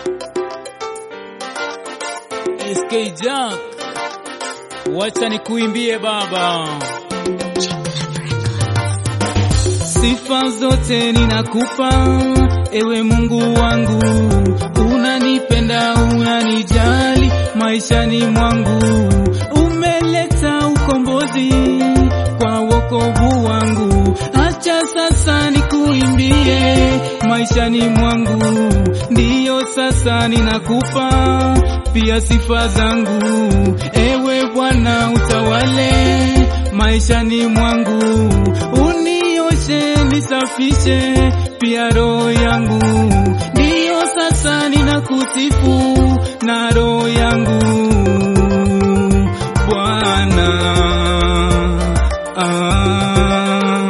SK Jack, wacha nikuimbie baba. Sifa zote ninakupa ewe Mungu wangu, unanipenda, unanijali maishani mwangu, umeleta ukombozi kwa wokovu wangu. Acha sasa nikuimbie maishani mwangu, ndiyo sasa ninakupa pia sifa zangu, ewe Bwana utawale maishani mwangu, unioshe nisafishe pia roho yangu, ndiyo sasa ninakusifu na roho yangu Bwana ah.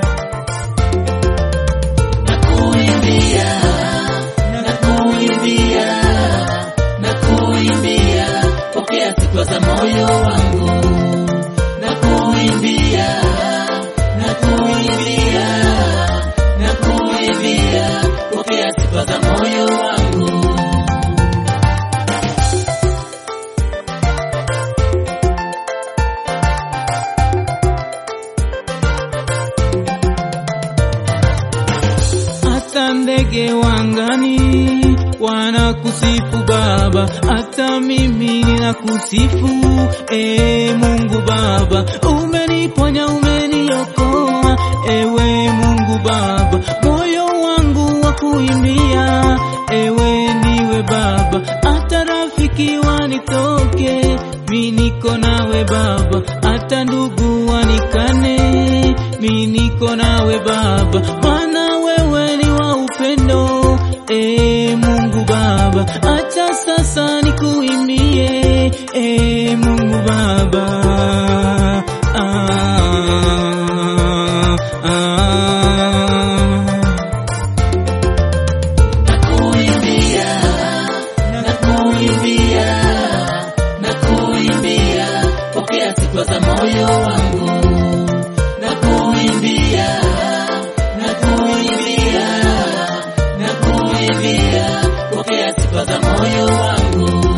Nakuimbia, nakuimbia, nakuimbia, pokea sifa za moyo wangu. Nakuimbia, nakuimbia, nakuimbia, pokea sifa za moyo wangu. hata ndege wangani wanakusifu Baba, hata mimi ninakusifu e Mungu Baba, umeniponya umeniokoa, ewe Mungu Baba, moyo wangu wa kuimbia, ewe ndiwe Baba, hata rafiki wanitoke, mi niko nawe Baba, hata ndugu wanikane, mi niko nawe Baba, maana wewe ni wa upendo, e Mungu Baba, acha sasa nikuimbie, e Mungu Baba. Ah, ah. Nakuimbia, nakuimbia, nakuimbia, pokea sifa za moyo wangu. Nakuimbia, nakuimbia, nakuimbia, pokea sifa za moyo wangu.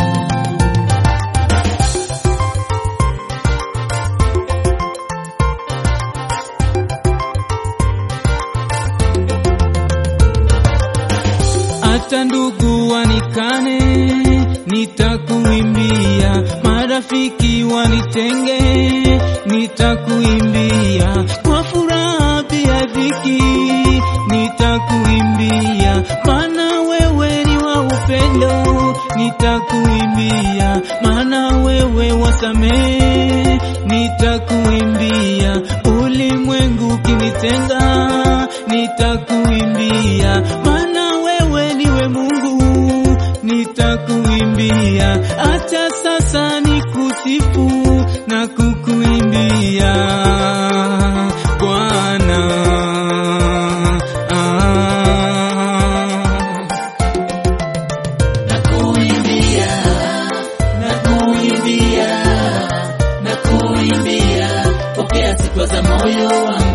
hata ndugu wanikane, nitakuimbia. Marafiki wanitenge, nitakuimbia. Kwa furaha pia dhiki, nitakuimbia. Maana wewe ni wa upendo, nitakuimbia. Maana wewe wasamehe, nitakuimbia. Ulimwengu kinitenga, nitakuimbia. Maana wewe niwe Mungu, nitakuimbia. Acha sasa nikusifu na kukuimbia Bwana. Ah. Nakuimbia, nakuimbia, nakuimbia, pokea sifa za moyo wangu.